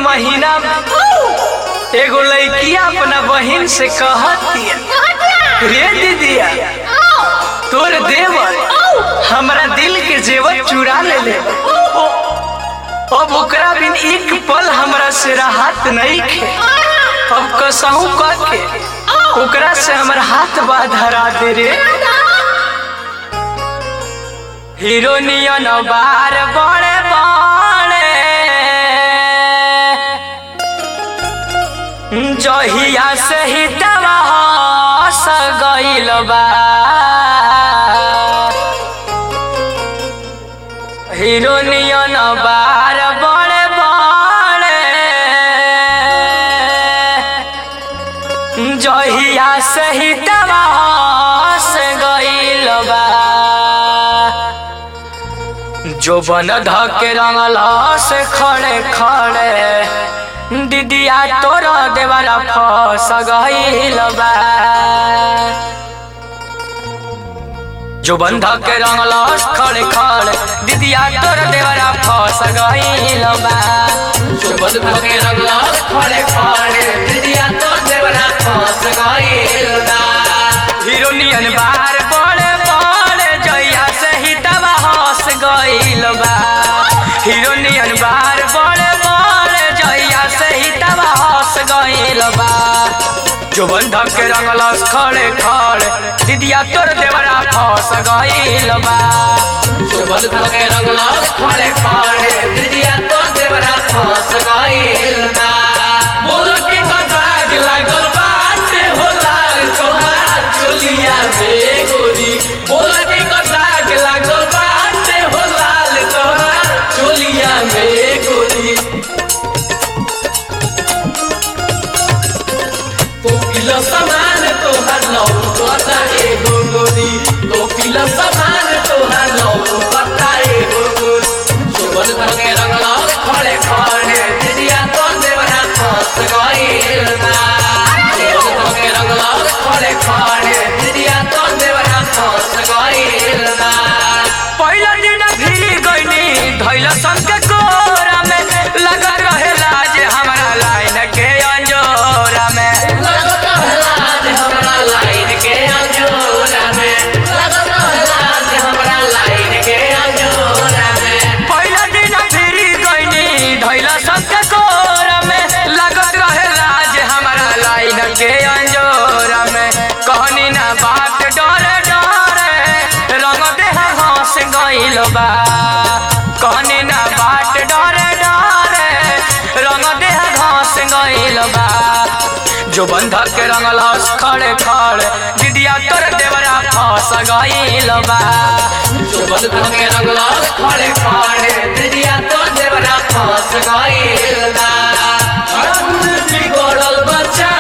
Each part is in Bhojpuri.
महीना में एगो लड़किया अपना बहिन से कहतिया रे दीदिया तोर देवर हमरा दिल के जेवर चुरा ले ले अब ओकरा बिन एक पल हमरा से राहत नहीं खे अब कसहू कह के ओकरा से हमर हाथ बा धरा दे रे हिरोनियन बार बड़े बड़े जहिया से ही दवा हस गइल बा हिरोनियन बार बड़े बड़े जहिया से ही दवा हस गइल बा जो बन धके रंगल से खड़े खड़े दीदिया तोर देवरा फस गइल बा जो बंधा के रंगल खड़े खड़े दीदिया तोर देवरा फस गइल बा जो बंधा के रंगल खड़े खड़े दीदिया तोर देवरा फस गइल बा हिरोनियन बार बड़े बड़े जइया से ही दवा हंस गइल बा हिरोनियन बार बड़े बड़े जइया से ही दवा हंस गइल बा जो बंधक के रंगल खड़े खड़े दीदिया तोर देवरा फंस गइल बा जो बंधक के रंगल खड़े खड़े दीदिया तोर देवरा फंस गइल बा बोल के कटाक लागल बाटे हो लाल तोहार चोलिया में गोरी बोल के कटाक लागल बाटे हो लाल तोहार चोलिया में गोरी तो किलो सामान तोहार लौकता एगो गोरी तो किलो सामान तोहार लौकता एगो गोरी शोभन धके रंगला खड़े खड़े दिदिया तो देवरा फंस गइल बा शोभन धके रंगला खड़े खड़े दिदिया तो देवरा फंस गइल बा पहिला दिन भिरी गइनी धैला संग कोरा में लगत रहे लाज हमरा लाइन के अंजोरा में लगत रहे लाज हमरा लाइन के अंजोरा में लगत रहे लाज हमरा लाइन के अंजोरा में पहिला दिन भिरी गइनी धैला संग कोरा में लगत रहे लाज हमरा लाइन के अंजोरा में कहनी ना बात डरे डरे रंग देह हंस गइल बा कहनी ना बाट डरे डरे रंग देह घास गइल बा जो बंधक के रंगल हंस खड़े खड़े दीदिया तोर देवरा फंस गइल बा जो बंधक के रंगल हंस खड़े खड़े दीदिया तोर देवरा फंस गइल बा फागुन में बिगड़ल बच्चा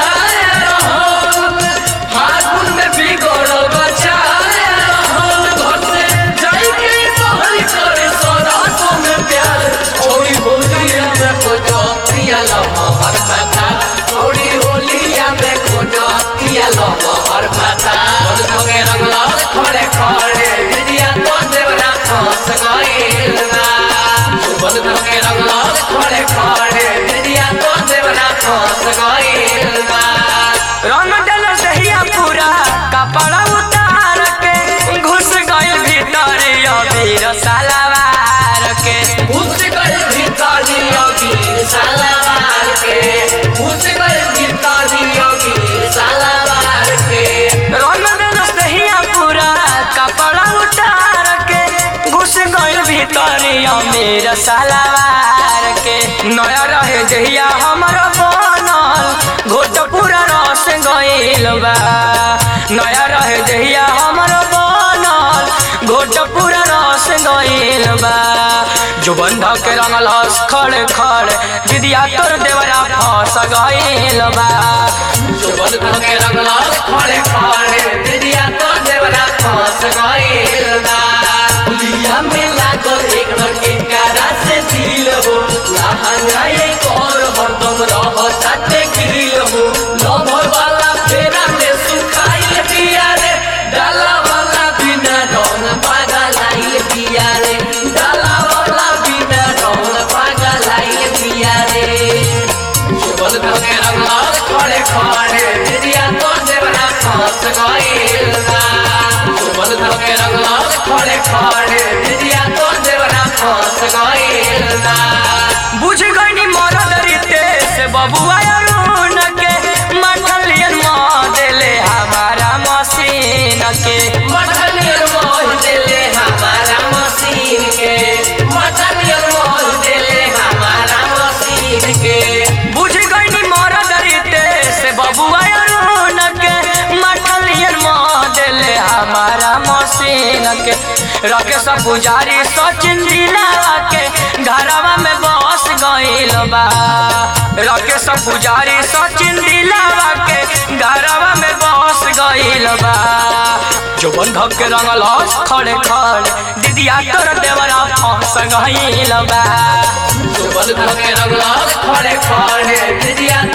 रहल फागुन में बिगड़ल बच्चा रहल घर से जाई के बहरी करे सरासों में प्यार छोड़ी होलिया में खोजो पिया लम्हा हर खाता छोड़ी होलिया में खोजो पिया लम्हा हर खाता बंद भगे रंगला खड़े खड़े विदिया तो देवरा फंस गइल ना बंद भगे रंगला खड़े खड़े विदिया तो देवरा फंस गइल ना रंग डल सहिया पूरा कपड़ा उतार के घुस गइल भीतर अबीर सलवार के घुस गइल भीतर अबीर सलवार के घुस गइल भीतर अबीर सलवार के रंग डल सहिया पूरा कपड़ा उतार के घुस गइल भीतर अबीर सलवार के नया रहे जहिया हमर बनल घोट पूरा रस गइल बा नया रहे जहिया हमर बनल घोट पूरा रस गइल बा जो बंधा के रंगल हंस खड़े खड़े दीदिया तोर देवरा फंस गइल बा जो बंधा के रंगल हंस खड़े खड़े दीदिया तोर देवरा फंस गइल बा लिया में लागल एक के कारा से दिल हो लहंगा एक और हरदम रहता ते गिल हो लभर वाला फेरा में सुखाइल पिया रे डाला वाला बिना रौन पागल आइल पिया रे डाला वाला बिना रौन पागल आइल पिया रे रके सब पुजारी सचिन दिलावा के घरवा में बस गइल बा रके सब पुजारी सचिन दिलावा के घरवा में बस गइल बा जोबन धक के रंगल खड़े खड़े दीदिया तोर देवरा फंस गइल बा जोबन धके रंगल खड़े खड़े दिदिया